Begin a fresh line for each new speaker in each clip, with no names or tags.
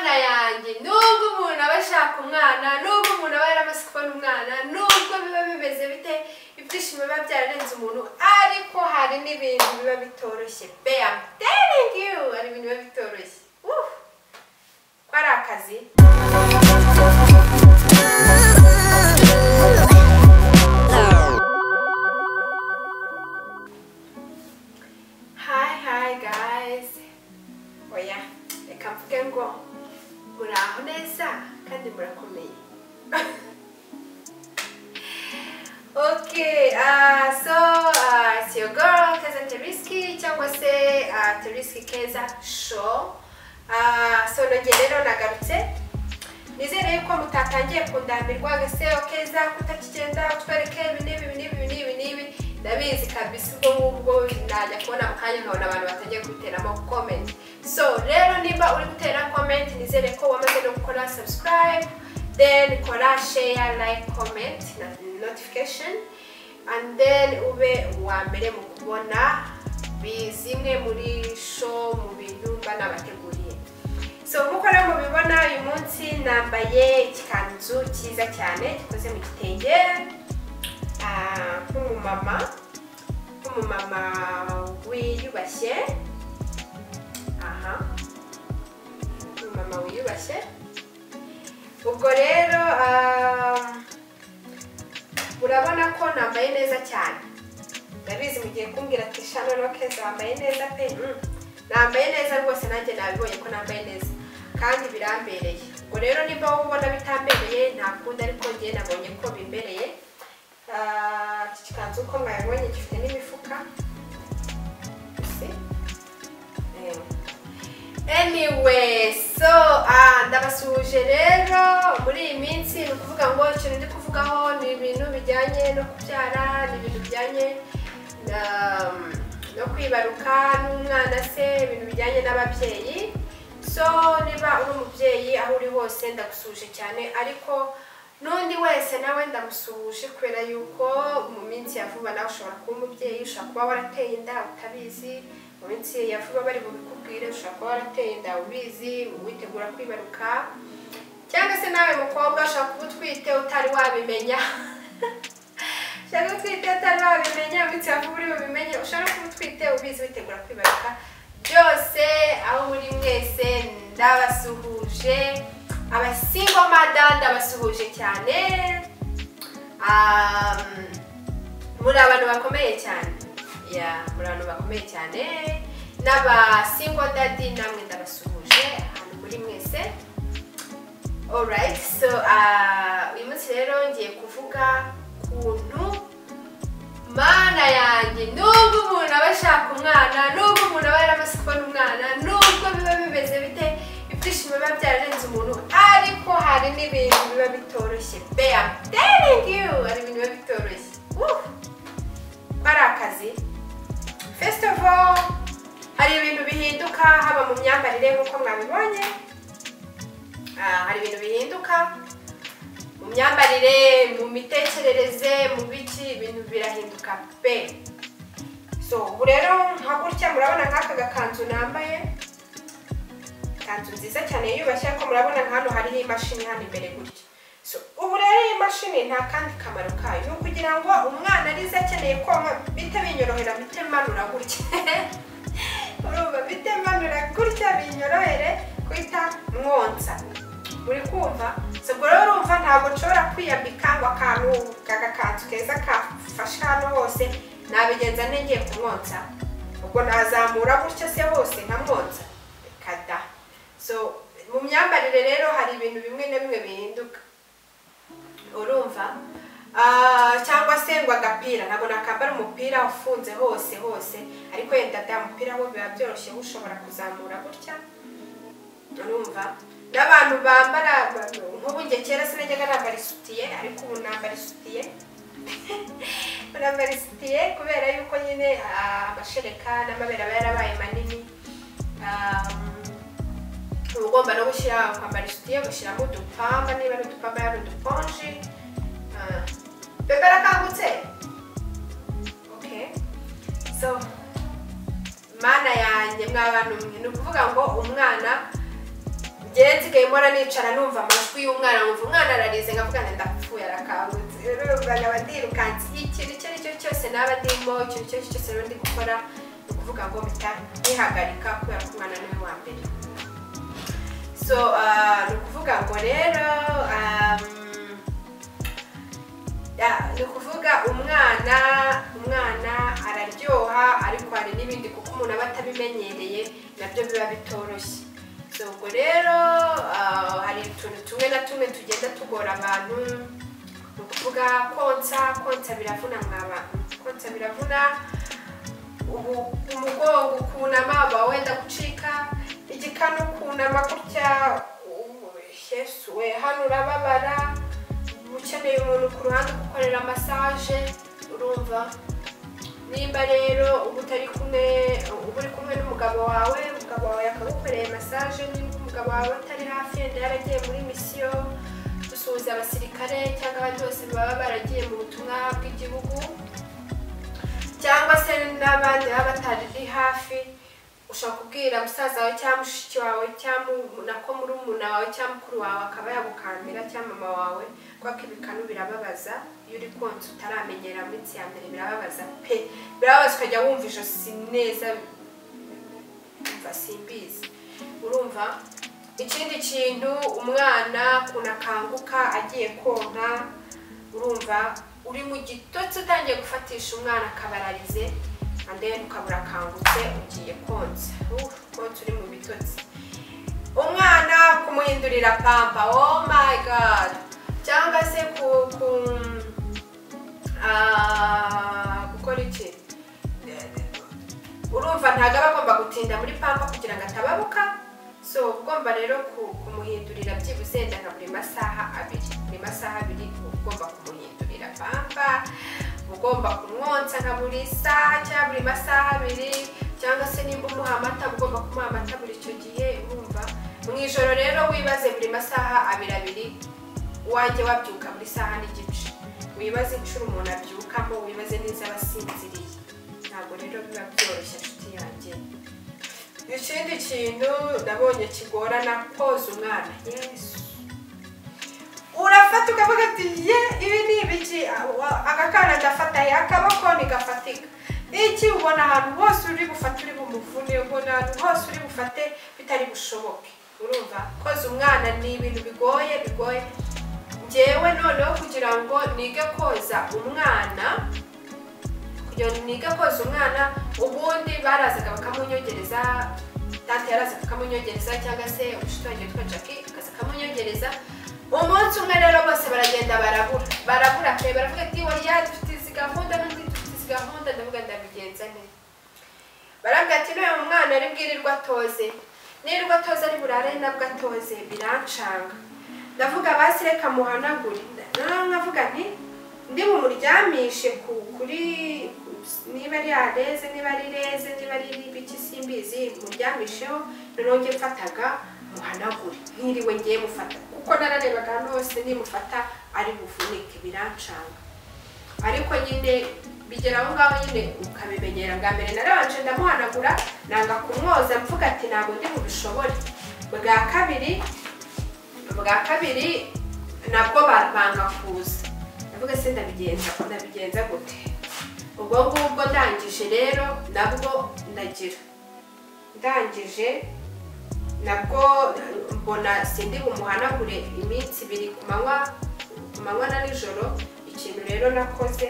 wanjye nubwo umuntu aba ashaka umwana nubwo umuntu aba yaramaze kubona umwana nubwo biba bimeze bite ibyishimo biba byararenze umuntu ariko hari n'ibintu biba bitoroshye beya telling you hari ibintu biba bitoroshye Woo! ko ari akazi Hi, hi, guys. Oya, reka mvuge ngo muraho neza kandi murakomeye. okay, uh, so uh, it's your girl Keza Teriski cyangwa se uh, Teriski Keza Show. Uh, so nongeye rero nagarutse nizere yuko mutatangiye kundamirwa gase okeza kutakigenda utwereke ibi n'ibi ibi n'ibi ibi n'ibi n'ibi ndabizi kabisa ubwo ngubwo najya kubona mu kanya nkabona abantu batangiye kubiteramo comment so rero niba uri gutera comment nizere ko wamaze no gukora subscribe then kora share like comment na notification and then ube uwa mbere mu kubona bi- zimwe muri show mu bintu banabateguriye so nk'uko rero mubibona uyu munsi nambaye igikanzu cyiza cyane gikoze mu gitenge ah, nk'umumama nk'umumama wiyubashye aha nk'umumama wiyubashye ubwo rero ah, urabona ko nambaye neza cyane ndabizi mugiye kumbwira ati shano rokeza wambaye neza pe Mm. nambaye neza rwose nanjye nabibonye ko nambaye neza kandi birambereye ubwo rero niba wowe ubona bitambereye nta kundi ariko njye nabonye ko bimbereye Ah, iki kikanzu uko mwabibonye gifite n'imifuka Ese? Eh. anyway so ah, ndabasuhuje rero muri iyi minsi ni ukuvuga ngo ikintu ndi kuvugaho ni ibintu bijyanye no kubyara ni ibintu bijyanye na no kwibaruka n'umwana se ibintu bijyanye n'ababyeyi so niba uri umubyeyi aho uri hose ndagusuhuje cyane ariko n'undi wese nawe ndamusuhuje kubera yuko mu minsi ya vuba nawe ushobora kuba umubyeyi ushobora kuba warateye inda utabizi mu minsi ya vuba bari bubikubwire ushobora kuba warateye inda ubizi witegura kwibaruka cyangwa se nawe mukobwa ushobora kuba utwite utari wabimenya ushaka kuba utwite utari wabimenya mu minsi ya vuba uri bubimenye ushobora kuba utwite ubizi witegura kwibaruka byose aho muri mwese ndabasuhuje abasingo mada ndabasuhuje cyane Um, muri abantu bakomeye cyane ya muri abantu bakomeye cyane n'abasingo dadi namwe ndabasuhuje ahantu muri mwese alright so ah, uyu munsi rero ngiye kuvuga kuntu mana yanjye nubwo umuntu aba ashaka umwana nubwo umuntu aba yaramaze kubona umwana nubwo biba bimeze bite ibyishimo biba byararenze umuntu ariko hari n'ibintu biba bitoroshye beya telling you hari ibintu biba bitoroshye Woo! ko ari akazi first of all hari ibintu bihinduka haba mu myambarire nk'uko mwabibonye Ah, hari ibintu bihinduka mu myambarire mu mitekerereze mu biki ibintu birahinduka pe so ubu rero nka gutya murabona nk'aka gakanzu nambaye ikanzu nziza cyane yiyubashye ariko murabona nka hano hariho imashini hano imbere gutya so ubu rero iyi mashini nta kandi kamaro kayo ni ukugira ngo umwana arize akeneye konka bite binyorohera bite manura gutya urumva bite manura gutya binyorohere kwita mwonsa uri kumva so ubwo rero urumva ntabwo nshobora kwiyambika ngo akantu kagakanzu keza kafashe hano hose nabigenza nte ngiye kumwonsa ubwo nazamura gutya se hose nkamwonsa kada so mu myambarire rero hari ibintu bimwe na bimwe bihinduka urumva Ah, cyangwa se ngo agapira ntabwo nakambara umupira ufunze hose hose ariko yenda da umupira wo biba byoroshye ushobora kuzamura gutya urumva n'abantu bambara nk'ubu njye kera sinajyaga nambara isutiye ariko ubu nambara isutiye Ubu nambara isutiye kubera yuko nyine ah, amashereka n'amabere aba yarabaye manini Ah, uba ugomba no gushyira kwambara isutiye ugashyiramo udupamba niba ari udupamba yaba uduponji Ah, bebe arakangutse okay so mana yanjye mwa bantu mwe ni ukuvuga ngo umwana njyewe nsigaye mpora nicara numva amajwi y'umwana numva umwana ararize nkavuga ngo ndapfuye arakangutse rero ubwo nkaba ndirukanse ikintu icyo ari cyo cyose naba ndimo ikintu icyo ari cyo cyose rero ndi gukora ni ukuvuga ngo mpita nkihagarika kubera ko umwana niwe wa mbere so ah, ni ukuvuga ngo rero um, Ya, ni ukuvuga umwana umwana araryoha ariko hari n'ibindi kuko umuntu aba atabimenyereye nabyo biba bitoroshye So, ubwo rero ah, hari utuntu tumwe na tumwe tugenda tugora abantu ni ukuvuga konsa konsa biravuna mwaba konsa biravuna ubu umugongo ukunama waba wenda gucika igikanu ukunama gutya ubu, yesu we hano urababara ukeneye umuntu ku ruhande ugukorera masaje urumva nimba rero uba utari kumwe uba uri kumwe n'umugabo wawe umugabo wawe akagukoreye masaje nimba umugabo wawe atari hafi yenda yaragiye muri misiyo gusuhuza abasirikare cyangwa abandi bose baba baragiye mu butumwa bw'igihugu cyangwa se n'abandi baba batari hafi ushobora kubwira musaza wawe cyangwa mushiki wawe cyangwa nako murumuna wawe cyangwa mukuru wawe akaba yagukambira cyangwa mama wawe kubera ko ibikanu birababaza iyo uri konsa utaramenyera mu minsi ya mbere birababaza pe birababaza ukajya wumva ijosi neza umva simbizi urumva ikindi kintu umwana ukuntu akanguka agiye konka urumva uri mu gitotsi utangiye gufatisha umwana akabararize and then ukabura akangutse ugiye konsa Uh, konsa uri mu bitotsi umwana kumuhindurira pampa oh my god cyangwa se ku ku ah, gukora iki urumva ntabwo aba agomba gutinda muri pampa kugira ngo atababuka so uba ugomba rero ku- kumuhindurira byibuze wenda nka buri masaha abiri buri masaha abiri uba ugomba kumuhindurira pampa uba ugomba kumwonsa nka buri saha cyangwa buri masaha abiri cyangwa se nimba umuha amata uba ugomba kumuha amata buri icyo gihe urumva mu ijoro rero wibaze buri masaha abiri abiri wajya wabyuka buri saha n'igice wibaze inshuro umuntu abyukamo wibaze neza abasinziriye ntabwo rero biba byoroshye inshuti yanjye ikindi kintu nabonye kigorana koza umwana yesu urafata ukavuga ati ye ibi ni ibiki Awa- aka kana gafata he akaboko ntigafatika iki ubona ahantu hose uri bufate uri bumuvune ubona ahantu hose uri bufate bitari bushoboke urumva koza umwana ni ibintu bigoye bigoye njyewe noneho kugira ngo nige koza umwana kugira ngo nige koza umwana ubundi barazaga bakamunyongereza tante yarazaga akamunyongereza cyangwa se umushuti wanjye witwa jackie akaza akamunyongereza umunsi umwe rero bose baragenda barabura barabura pe baravuga ati oya dufite izi gahunda n'undi dufite izi gahunda ndavuga ndabigenza neza baravuga ati n'uyu mwana ari bwirirwa atoze nirirwa atoze ari burare nabwo atoze birancanga ndavuga basi reka muhanagure noneho nkavuga nti ndi bumuryamishe ku kuri niba ari areze niba ari reze niba ari ibiki simbizi muryamisheho noneho njye mfataga muhanagure nkiriwe ngiye mufata kuko nararebaga ahantu hose nimufata ari buvunike birancanga ariko nyine bigera aho ngaho nyine ukabimenyera bwa mbere narabanje ndamuhanagura nanga kumwoza mvuga ati ntabwo ndi bubishobore bwa kabiri bwa kabiri nabwo ba- banga kuza ndavuga se ndabigenza ndabigenza gute ubwo ngubwo ndangije rero nabwo ndagira ndangije nabwo mbona sindi bumuhanagure iminsi ibiri ku manywa ku manywa na nijoro ikintu rero nakoze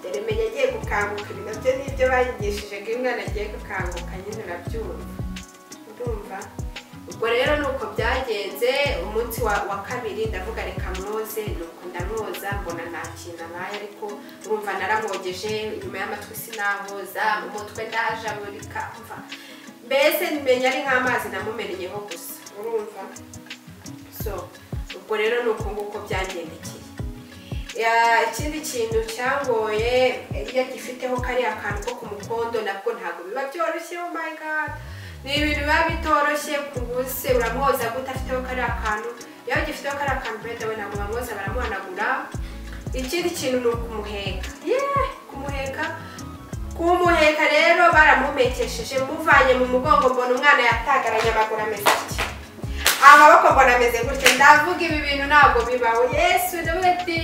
dore menya agiye gukanguka ibi nabyo ni ibyo banyigishije ngo iyo umwana agiye gukanguka nyine urabyumva ndumva ubwo rero ni uko byagenze umunsi wa, wa kabiri ndavuga reka mwoze nuko ndamwoza mbona nta kintu abaye ariko urumva naramwogeje inyuma y'amatwi sinahoza mu mutwe ndajabulika umva mbese menya ari nk'amazi namumerenyeho gusa urumva so ubwo rero ni uko nguko byagendekeye Ya, ikindi kintu cyangoye iyo agifiteho kariya kantu ko ku mukondo nabwo ntabwo biba byoroshye oh my god ni ibintu biba bitoroshye ku buse uramwoza gute afiteho kariya kantu iyo agifiteho kariya kantu wenda we ntabwo bamwoza baramuhanagura ikindi kintu ni ukumuheka yeee kumuheka kumuheka rero baramumekesheje muvanye mu mugongo mbona umwana yatagaranye amaguru ameze atya amaboko mbona ameze gutya ndavuga ibi bintu ntabwo bibaho yesu ndavuga ati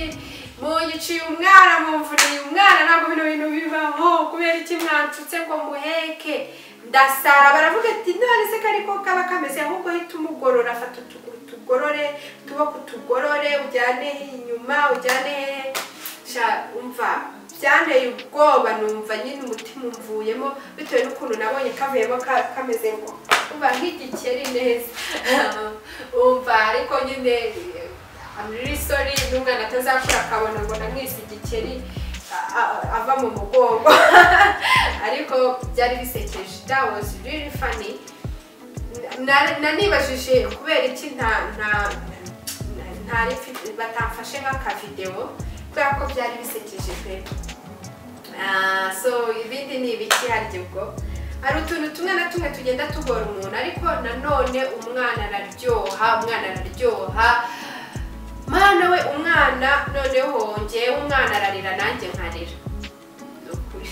muyiciye umwana mumvuniye umwana ntabwo bino bintu bibaho kubera iki mwancutse ngo muheke ndasara baravuga ati none se kari ko kaba kameze ahubwo hita umugorora afata utuguru tugorore utuboko tugorore ujyane inyuma ujyane sha umva byanteye ubwoba numva nyine umutima umvuyemo bitewe n'ukuntu nabonye kavuyemo ka- kameze ngo umva nk'igikeri neza umva ariko nyine amirisori n'umwana atazakura akabona ngo namwise igikeri a- a- ava mu mugongo ariko byari bisekeje that was really funny Na- nanibajije kubera iki nta nta nta- ntari mfite- batamfashe nk'akavidewo kubera ko byari bisekeje pe Ah, so ibindi ni ibiki harya ubwo hari utuntu tumwe na tumwe tugenda tugora umuntu ariko nanone umwana araryoha umwana araryoha mana we umwana noneho ngewe umwana ararira nanjye nkarira ni ukuri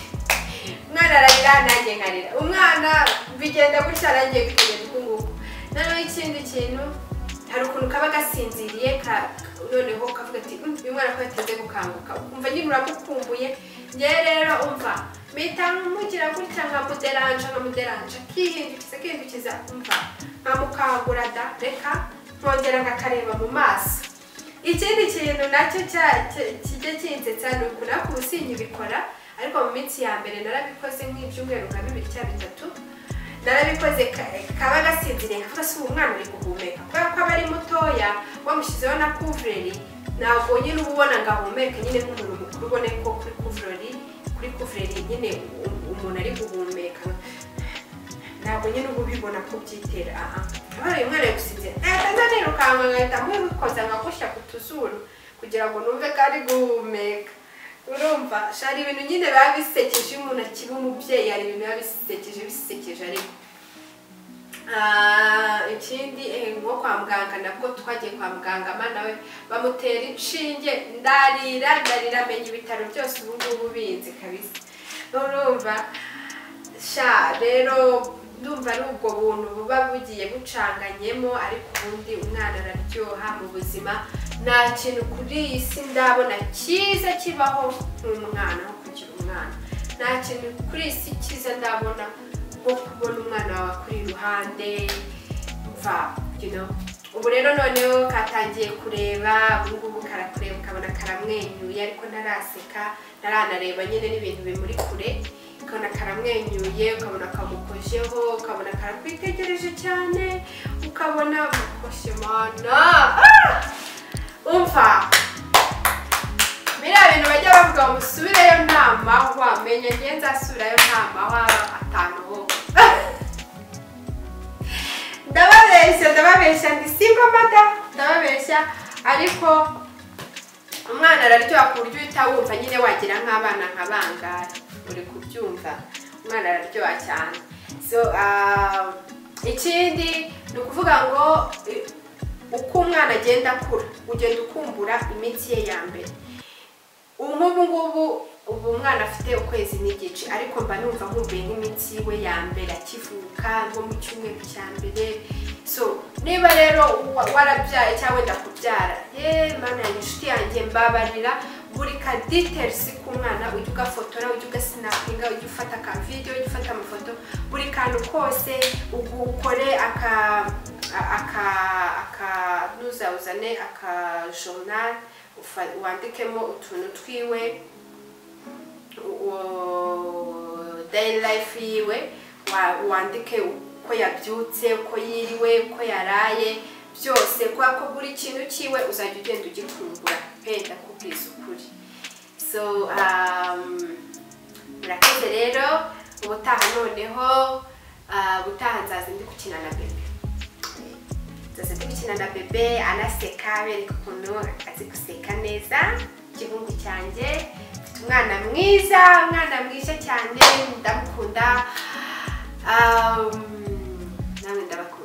umwana ararira nanjye nkarira umwana bigenda gutya nanjye bikagenda uku nguku noneho ikindi kintu hari ukuntu kaba gasinziriye ka- noneho kavuga ati "Mm, uyu mwana ko yateze gukanguka ukumva nyine uramukumbuye ngewe rero umva mpita mugira gutya nkamuderanja nkamuderanja akihindukiza akihindukiza umva nkamukangura da reka nkongera nkakareba mu maso ikindi kintu nacyo cya- cya- kijya kinsetsa ni ukuntu ariko ubu sinkibikora ariko mu minsi ya mbere narabikoze nk'ibyumweru nka bibiri cyangwa bitatu narabikoze ka- kaba gasinziriye kavuga se ubu mwana uri guhumeka kubera ko aba ari mutoya wamushyizeho na kuvureri ntabwo nyine uba ubona ngo ahumeke nyine nk'umuntu mukuru ubone ko kuri kuvureri kuri kuvureri nyine u- umuntu ari guhumeka ntabwo nyine uba ubibona ko byitera aha abana uyu mwana yagusinzira ntatanza nirukanka nkahita mwikoza nkagushyira ku tuzuru kugira ngo numve ko ari guhumeka urumva shari ibintu nyine biba bisekeje iyo umuntu akiba umubyeyi hari ibintu biba bisekeje bisekeje ariko Ah, ikindi eh, nko kwa muganga nabwo twagiye kwa muganga mwana we bamutera inshinge ndarira ndarira amenya ibitaro byose ubu ngubu binzi kabisa urumva sha rero ndumva ari ubwo buntu buba bugiye bucanganyemo ariko ubundi umwana araryoha mu buzima nta kintu kuri iyi si ndabona cyiza kibaho nk'umwana nko kugira umwana nta kintu kuri iyi si cyiza ndabona nko kubona umwana wawe akuri iruhande mva you know. ubu rero noneho katangiye kureba ubu ngubu karakureba ukabona karamwenyuye ariko ntaraseka ntaranareba nyine n'ibintu bimuri kure ukabona karamwenyuye ukabona kamukojeho ukabona karakwitegereje cyane ukabona mukoshe mana Ah! umva biriya bintu bajya bavuga ngo musubireyo nama wamenya ngiye nzasubirayo nama waba atanu wowe ndababeshya ndababeshya ndi singo mada ndababeshya ariko umwana araryoha ku buryo uhita wumva nyine wagira nk'abana nka bangahe uri kubyumva umwana araryoha cyane so ah, ikindi ni ukuvuga ngo eh, uko umwana agenda akura ugenda ukumbura iminsi ye ya mbere nk'ubu ngubu ubu umwana afite ukwezi n'igice ariko mba numva nkumbuye nk'imitsi we ya mbere akivuka nko mu cyumweru cya mbere so niba rero wa- warabyaye cyangwa wenda kubyara ye mana yanjye inshuti yanjye mbabarira buri ka details k'umwana ujya ugafotora ujya ugasinapinga ujya ufata ka video ujya ufata amafoto buri kantu kose ukore aka aka aka ntuzawuzane aka journal ufa- wandikemo utuntu twiwe uwo- daily life yiwe wa- wandike uko yabyutse uko yiriwe uko yaraye byose kubera ko buri kintu cyiwe uzajya ugenda ugikumbura penda kubwiza ukuri so um, murakoze rero ubutaha noneho ah, ubutaha nzaza ndi gukina na bebe nzaza ndi gukina na bebe anaseka bereka ukuntu azi guseka neza igihungu cyanjye mfite umwana mwiza umwana mwiza cyane ndamukunda um, nawe ndabakunda